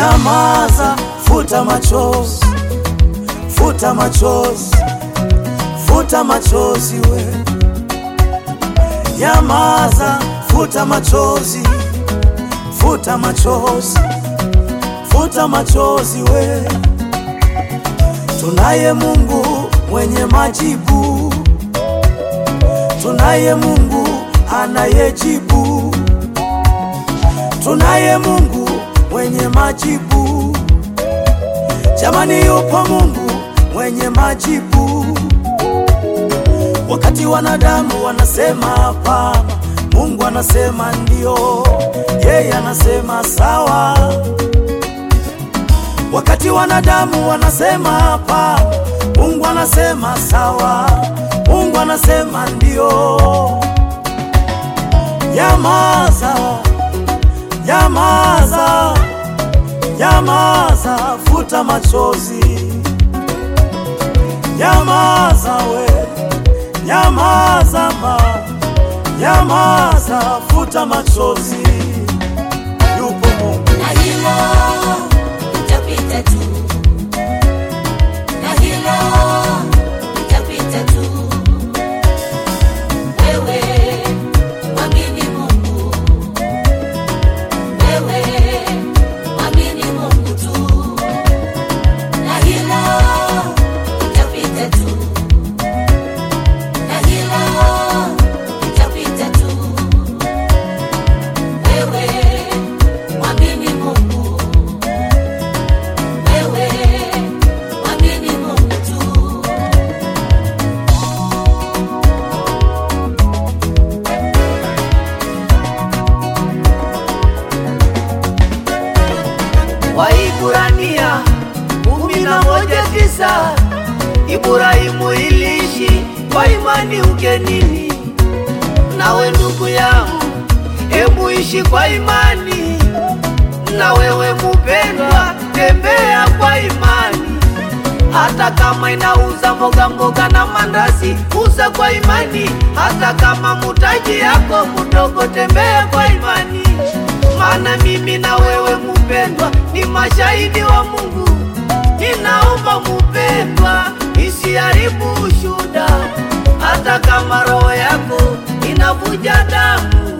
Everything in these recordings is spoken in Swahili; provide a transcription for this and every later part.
Nyamaza, futa machozi, futa machozi, futa machozi we. Nyamaza, futa machozi, futa machozi, futa machozi we. Tunaye Mungu mwenye majibu, tunaye Mungu anayejibu, tunaye Mungu mwenye majibu. Jamani, yupo Mungu mwenye majibu. Wakati wanadamu wanasema hapana, Mungu anasema ndio, yeye anasema sawa. Wakati wanadamu wanasema hapana, Mungu anasema sawa, Mungu anasema ndio. Nyamaza, nyamaza, nyamaza, futa machozi, nyamaza we, nyamaza ma, nyamaza, futa machozi, yupo Mungu. na hilo litapita tu, na hilo litapita tu. Wewe mwamini Mungu, wewe mwamini Mungu tu, na hilo litapita tu, na hilo litapita tu. Wewe mwamini Mungu, wewe mwamini Mungu tu. Waiburania kumi na moja tisa Ibrahimu iliishi kwa imani ugenini. Nawe ndugu yangu, hebu ishi kwa imani. Na wewe mupendwa, tembea kwa imani. Hata kama inauza mboga mboga na mandazi, uza kwa imani. Hata kama mutaji yako mdogo, tembea kwa imani. Maana mimi na wewe mupendwa, ni mashahidi wa Mungu. Ninaomba mupendwa, isiharibu ushuda, hata kama roho yako inavuja damu.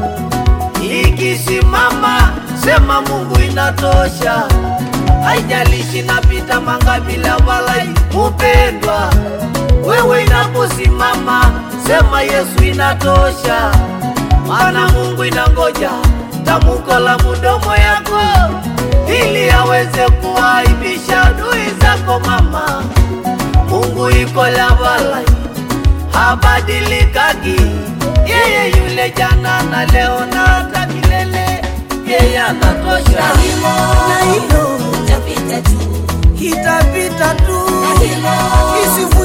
Ikisimama sema Mungu inatosha, haijalishi napita mangapi la walai. Mupendwa, wewe inaposimama sema Yesu inatosha, maana Mungu inangoja tamuko la mudomo yako ili aweze kuaibisha adui zako mama. Mungu iko la walai, habadilikagi, yeye yule jana na leo na hata milele, yeye anatosha. Na hilo Na hilo litapita tu, itapita tu, na hilo isivu